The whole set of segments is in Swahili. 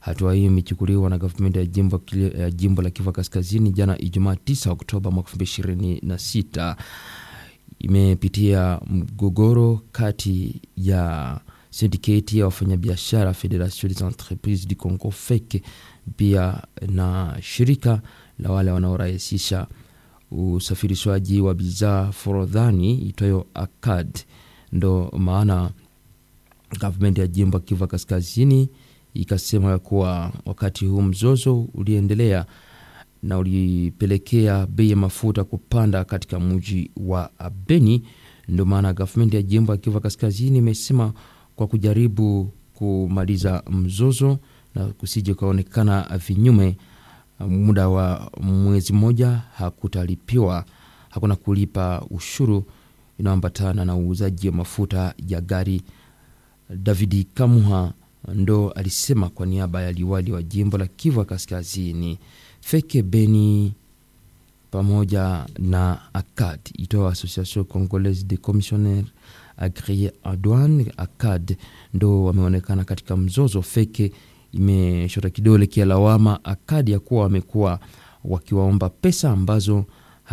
Hatua hiyo imechukuliwa na gavumenti ya jimbo, ya jimbo la Kivu Kaskazini jana Ijumaa 9 Oktoba mwaka 2026 imepitia mgogoro kati ya sindiketi ya wafanyabiashara Federation des Entreprises du Congo FEC pia na shirika la wale wanaorahisisha usafirishwaji wa bidhaa forodhani itwayo ACAD. Ndo maana gavumenti ya jimbo Kivu Kaskazini ikasema ya kuwa wakati huu mzozo uliendelea na ulipelekea bei ya mafuta kupanda katika mji wa Beni. Ndio maana gavumenti ya jimbo ya Kivu Kaskazini imesema kwa kujaribu kumaliza mzozo na kusije kuonekana vinyume, muda wa mwezi mmoja hakutalipiwa, hakuna kulipa ushuru inayoambatana na uuzaji wa mafuta ya gari. Davidi Kamuha ndo alisema kwa niaba ya liwali wa jimbo la Kivu Kaskazini. Feke Beni pamoja na ACAD itoa Association Congolaise de Commissionnaires Agrie en Douane ACAD ndo wameonekana katika mzozo. Feke imeshota kidole kia lawama ACAD ya kuwa wamekuwa wakiwaomba pesa ambazo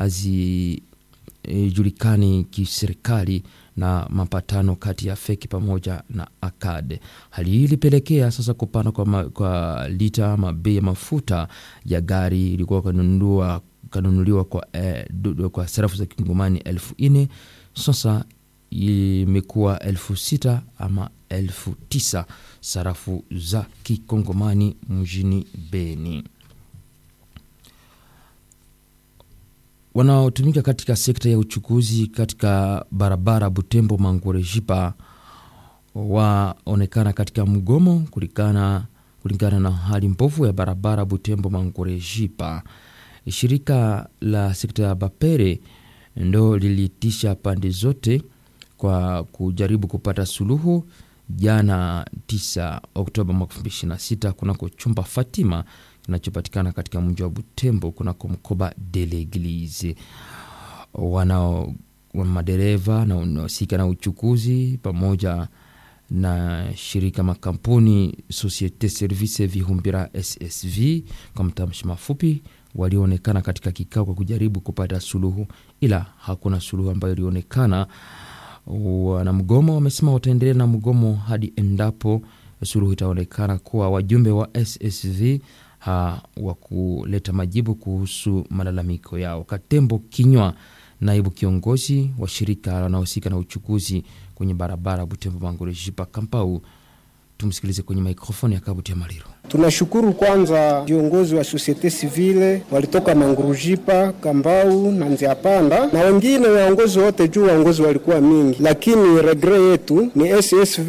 hazijulikani e, kiserikali na mapatano kati ya Feki pamoja na ACAD. Hali hii ilipelekea sasa kupanda kwa, ma, kwa lita ama bei ya mafuta ya gari ilikuwa kanunuliwa kanunuliwa kwa, eh, kwa sarafu za kingomani elfu nne sasa imekuwa elfu sita ama elfu tisa sarafu za kikongomani mjini Beni. Wanaotumika katika sekta ya uchukuzi katika barabara Butembo Mangurejipa waonekana katika mgomo kulingana kulingana na hali mbovu ya barabara Butembo Mangurejipa. Shirika la sekta ya Bapere ndo liliitisha pande zote kwa kujaribu kupata suluhu jana 9 Oktoba mwaka 2026 kunako chumba Fatima kinachopatikana katika mji wa Butembo kunako mkoba de l'Eglise. Wanao wa madereva na wanaohusika na uchukuzi pamoja na shirika makampuni Societe Service Vihumbira SSV kwa mtamshi mafupi, walioonekana katika kikao kwa kujaribu kupata suluhu, ila hakuna suluhu ambayo ilionekana. Wanamgomo wamesema wataendelea na mgomo hadi endapo suluhu itaonekana kuwa wajumbe wa SSV ha, wa kuleta majibu kuhusu malalamiko yao. Katembo Kinywa, naibu kiongozi wa shirika wanaohusika na uchukuzi kwenye barabara Butembo Mangurejipa Kampau, tumsikilize kwenye mikrofoni ya Kabuti ya Maliro. Tunashukuru kwanza viongozi wa societe civile walitoka Mangurujipa, Kambau na Nziapanda na wengine waongozi wote juu waongozi walikuwa mingi, lakini regre yetu ni SSV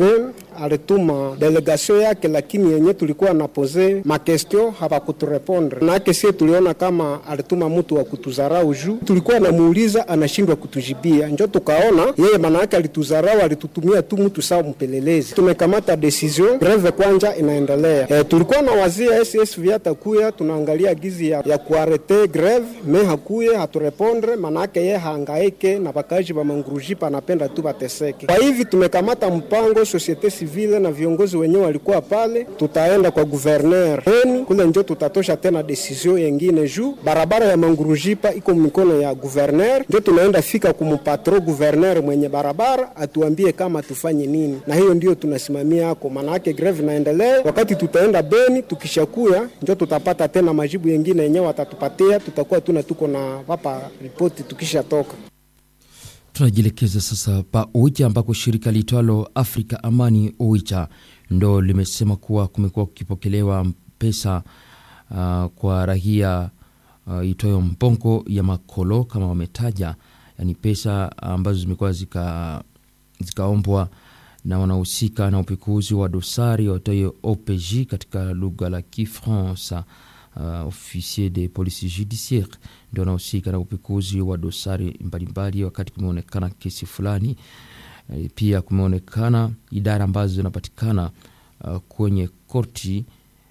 alituma delegation yake, lakini yenye tulikuwa na pose makestio hawakuturepondre nake. Sie tuliona kama alituma mtu wa kutuzarau juu tulikuwa namuuliza anashindwa kutujibia, njo tukaona yeye manake alituzarau, alitutumia tu mtu sawa mpelelezi. Tumekamata decision greve kwanja inaendelea. E, tulikuwa na wazia SSV atakuya, tunaangalia gizi ya, ya kuarete greve me hakuye haturepondre, manake ye haangaike na bakaji ba Mangurujipa anapenda tu bateseke. Kwa hivi tumekamata mpango societe civile na viongozi wenyewe walikuwa pale, tutaenda kwa guverner Beni kule, njo tutatosha tena decision yengine juu barabara ya Mangurujipa iko mikono ya guverner, njo tunaenda fika kumupatro guverner mwenye barabara atuambie kama tufanye nini, na hiyo ndio tunasimamia hako, maana yake greve naendelea. Wakati tutaenda Beni tukishakuya, njo tutapata tena majibu yengine yenyewe watatupatia, tutakuwa tuna tuko na wapa ripoti tukishatoka Tunajielekeza sasa pa Oicha ambako shirika liitwalo Afrika Amani Oicha ndo limesema kuwa kumekuwa kukipokelewa pesa uh, kwa rahia uh, itoyo mpongo ya makolo kama wametaja, yani pesa ambazo zimekuwa zika zikaombwa na wanahusika na upekuzi wa dosari watoyo OPJ katika lugha la Kifransa. Uh, officier de police judiciaire ndio wanahusika na upekuzi wa dosari mbalimbali, wakati kumeonekana kesi fulani. Uh, pia kumeonekana idara ambazo zinapatikana uh, kwenye korti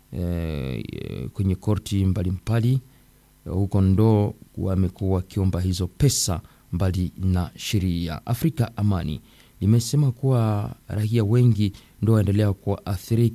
uh, kwenye korti mbalimbali uh, huko ndo wamekuwa wakiomba hizo pesa mbali na sheria. Afrika Amani limesema kuwa raia wengi ndo waendelea kuathirika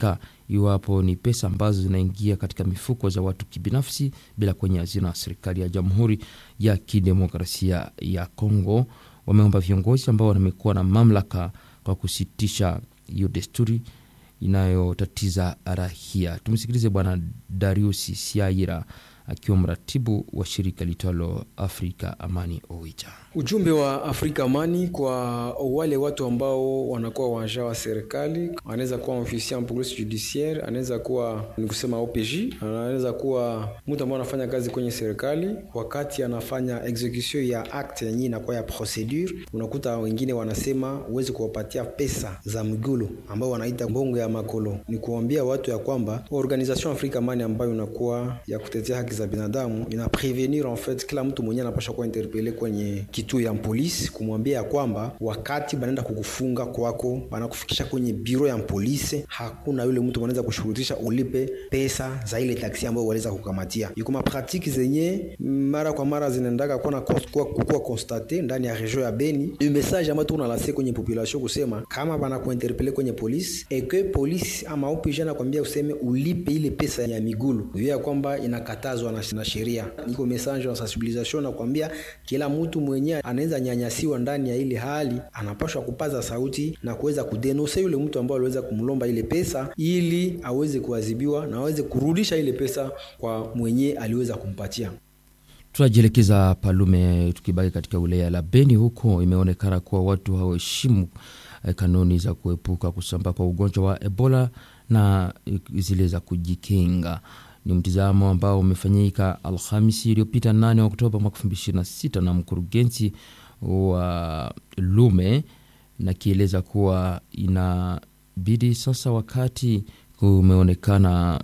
iwapo ni pesa ambazo zinaingia katika mifuko za watu kibinafsi bila kwenye hazina ya serikali ya Jamhuri ya Kidemokrasia ya Kongo. Wameomba viongozi ambao wamekuwa na mamlaka kwa kusitisha hiyo desturi inayotatiza rahia. Tumsikilize Bwana Darius Siaira akiwa mratibu wa shirika litwalo Afrika Amani Oicha. Ujumbe wa Afrika Amani kwa wale watu ambao wanakuwa waja wa serikali, anaweza kuwa officier en police judiciaire, anaweza kuwa ni kusema OPJ, anaweza kuwa mtu ambao anafanya kazi kwenye serikali. Wakati anafanya execution ya acte yenyewe inakuwa ya procedure, unakuta wengine wanasema uweze kuwapatia pesa za migulo ambao wanaita mbongo ya makolo. Ni kuambia watu ya kwamba organisation Afrika Amani ambayo inakuwa ya kutetea haki za binadamu ina prevenir en fait kila mtu mwenyewe anapaswa kuwa interpele kwenye kituo ya polisi kumwambia ya kwamba wakati banaenda kukufunga kwako, banakufikisha kwenye biro ya polisi, hakuna yule mtu anaweza kushurutisha ulipe pesa za ile taksi ambayo waliweza kukamatia. Yuko mapratiki zenye mara kwa mara zinaendaka kuwa kukuwa konstate ndani ya region ya Beni. Le message ambayo tunalase kwenye population kusema kama banakuinterpele kwenye polisi eke polisi ama OPJ anakwambia useme ulipe ile pesa ya migulu, hiyo ya kwamba inakatazwa na, na sheria. Niko message na sensibilisation na kwambia kila mtu mwenyewe anaweza nyanyasiwa ndani ya ile hali, anapashwa kupaza sauti na kuweza kudenose yule mtu ambaye aliweza kumlomba ile pesa, ili aweze kuadhibiwa na aweze kurudisha ile pesa kwa mwenye aliweza kumpatia. Tunajielekeza Palume, tukibaki katika wilaya la Beni. Huko imeonekana kuwa watu hawaheshimu kanuni za kuepuka kusambaa kwa ugonjwa wa Ebola na zile za kujikinga. Ni mtizamo ambao umefanyika Alhamisi iliyopita 8 Oktoba mwaka 2026 na mkurugenzi wa Lume, na kieleza kuwa inabidi sasa, wakati kumeonekana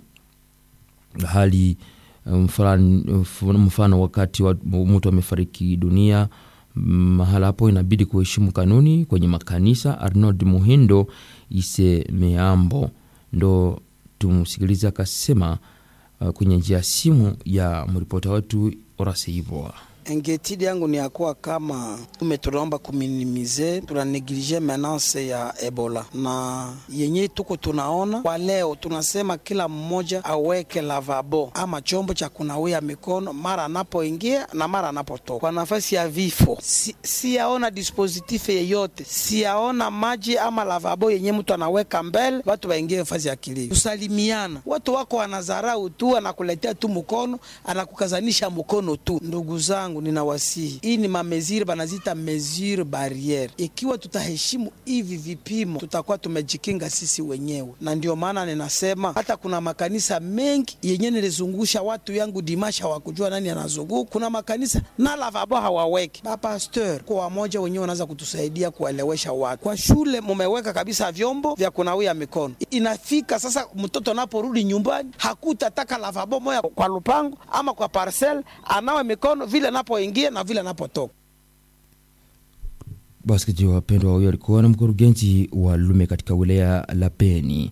hali mfano, mfano wakati wa mtu amefariki dunia mahala hapo, inabidi kuheshimu kanuni kwenye makanisa. Arnold Muhindo Isemeambo ndo tumsikiliza akasema kwenye njia ya simu ya mripota wetu Orase Ivoa. Ingetidi yangu ni yakuwa kama ume tunaomba kuminimize tuna neglige menace ya Ebola na yenye tuko tunaona kwa leo, tunasema kila mmoja aweke lavabo ama chombo cha kunawia mikono mara anapoingia na mara anapotoka. Kwa nafasi ya vifo, si, siyaona dispositif yeyote, siyaona maji ama lavabo yenye mtu anaweka mbele watu waingie nafasi ya kilio. Kusalimiana, watu wako wanazarau tu, anakuletea tu mkono, anakukazanisha mkono tu. Ndugu zangu ninawasihi hii ni mamezire banazita mesure barriere. Ikiwa tutaheshimu hivi vipimo, tutakuwa tumejikinga sisi wenyewe, na ndio maana ninasema hata kuna makanisa mengi yenye nilizungusha watu yangu dimasha hawakujua nani anazunguka. Kuna makanisa na lavabo hawaweki. Bapasteur kwa wamoja wenyewe wanaweza kutusaidia kuwaelewesha watu. Kwa shule mumeweka kabisa vyombo vya kunawia mikono, inafika sasa mtoto anaporudi nyumbani hakutataka lavabo moya kwa lupango ama kwa parcel, anawe mikono vile napoingia na vile anapotoka. Wasikilizaji wapendwa, huyo alikuwa na mkurugenzi wa Lume katika wilaya la Beni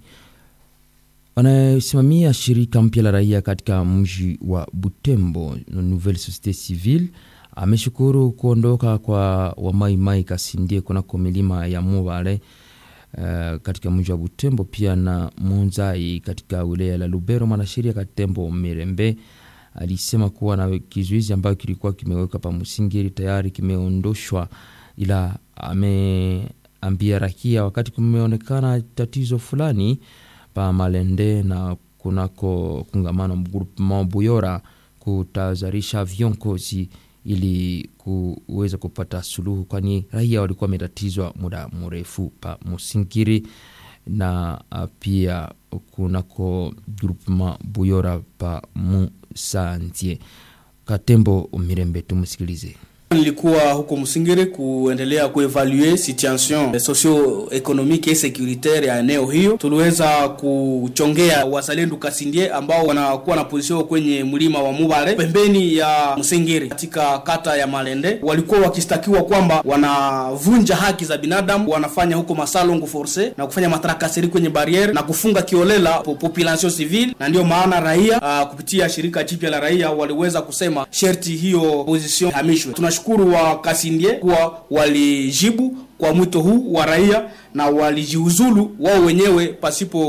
anayesimamia shirika mpya la raia katika mji wa Butembo, Nouvelle Societe Civile. Ameshukuru kuondoka kwa Wamaimai Kasindie kunako milima ya Mubale uh, katika mji wa Butembo, pia na Munzai katika wilaya la Lubero. Mwanasheria Katembo Mirembe alisema kuwa na kizuizi ambayo kilikuwa kimewekwa pa Musingiri tayari kimeondoshwa, ila ameambia raia wakati kumeonekana tatizo fulani pa Malende na kunako kungamano groupement Buyora kutazarisha viongozi ili kuweza kupata suluhu, kwani raia walikuwa wametatizwa muda mrefu pa Musingiri na pia kunako groupement Buyora pa Musantie. Katembo Mirembe, tumsikilize. Nilikuwa huko Musingiri kuendelea kuevalue situation socio economique et securitaire ya eneo hiyo. Tuliweza kuchongea wazalendo Kasindie ambao wanakuwa na position kwenye mlima wa Mubare pembeni ya Musingiri katika kata ya Malende. Walikuwa wakistakiwa kwamba wanavunja haki za binadamu, wanafanya huko masalongo force na kufanya matrakaseri kwenye barriere na kufunga kiolela population civile, na ndio maana raia uh, kupitia shirika jipya la raia waliweza kusema sherti hiyo position hamishwe. Tunashukuru wa Kasindie kuwa walijibu kwa mwito huu wa raia na walijiuzulu wao wenyewe pasipo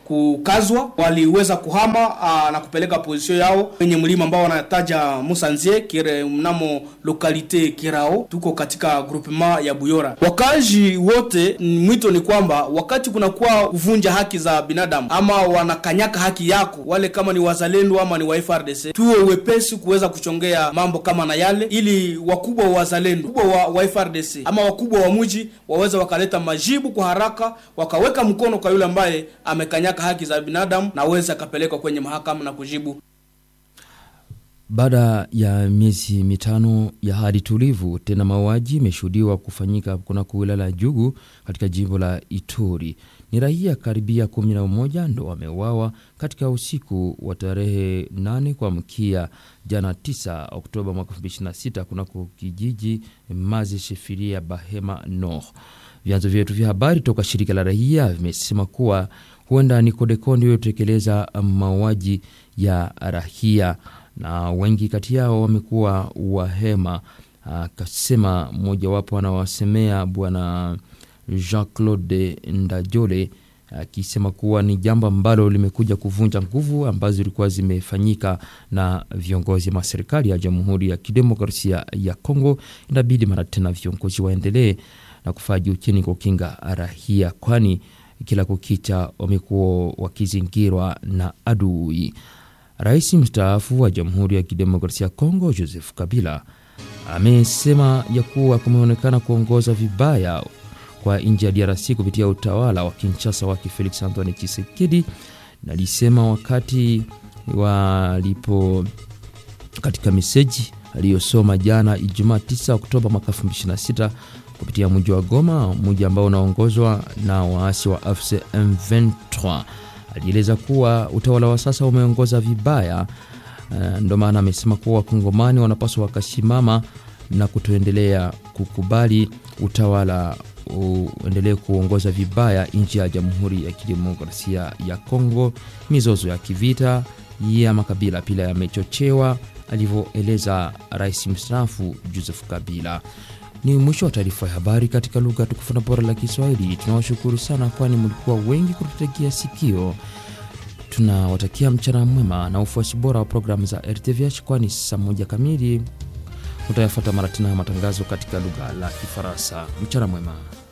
kukazwa, waliweza kuhama aa, na kupeleka pozisio yao kwenye mlima ambao wanataja Musanzie kire mnamo lokalite Kirao, tuko katika groupement ya Buyora. Wakazi wote, mwito ni kwamba wakati kunakuwa kuvunja haki za binadamu ama wanakanyaka haki yako, wale kama ni wazalendo ama ni wa FRDC, tuwe wepesi kuweza kuchongea mambo kama na yale, ili wakubwa wa wazalendo, wakubwa wa, wa FRDC ama wakubwa wa mji waweze wakaleta majibu kwa haraka, wakaweka mkono kwa yule ambaye amekanyaka haki za binadamu na aweze akapelekwa kwenye mahakama na kujibu. Baada ya miezi mitano ya hali tulivu, tena mauaji imeshuhudiwa kufanyika kunako wilaya la Jugu katika jimbo la Ituri. Ni raia karibia kumi na moja ndo wameuawa katika usiku wa tarehe 8 kuamkia jana 9 Oktoba mwaka 2026 kunako kijiji Mazi Shefiria Bahema Nord. Vyanzo vyetu vya habari toka shirika la raia vimesema kuwa huenda ni Kodeko ndio iliyotekeleza mauaji ya raia na wengi kati yao wamekuwa wahema. Akasema mmojawapo anawasemea bwana Jean Claude Ndajole akisema kuwa ni jambo ambalo limekuja kuvunja nguvu ambazo zilikuwa zimefanyika na viongozi wa serikali ya Jamhuri ya Kidemokrasia ya Kongo. Inabidi mara tena viongozi waendelee na kufaa juu chini kukinga raia, kwani kila kukicha wamekuwa wakizingirwa na adui. Rais mstaafu wa Jamhuri ya Kidemokrasia ya Kongo Joseph Kabila amesema ya kuwa kumeonekana kuongoza vibaya kwa nchi ya DRC kupitia utawala wa Kinshasa wake Felix Antoine Tshisekedi, na alisema wakati walipo katika meseji aliyosoma jana Ijumaa 9 Oktoba mwaka 2026 kupitia mji wa Goma, mji ambao unaongozwa na waasi wa AFC M23 alieleza kuwa utawala wa sasa umeongoza vibaya. Uh, ndo maana amesema kuwa wakongomani wanapaswa wakasimama na kutoendelea kukubali utawala uendelee kuongoza vibaya nchi ya Jamhuri ya Kidemokrasia ya Kongo. Mizozo ya kivita ya makabila pia yamechochewa, alivyoeleza rais mstaafu Joseph Kabila. Ni mwisho wa taarifa ya habari katika lugha tukufu na bora la Kiswahili. Tunawashukuru sana, kwani mlikuwa wengi kututegea sikio. Tunawatakia mchana mwema na ufuasi bora wa programu za RTVH, kwani saa moja kamili utayafuata mara tena ya matangazo katika lugha la Kifaransa. Mchana mwema.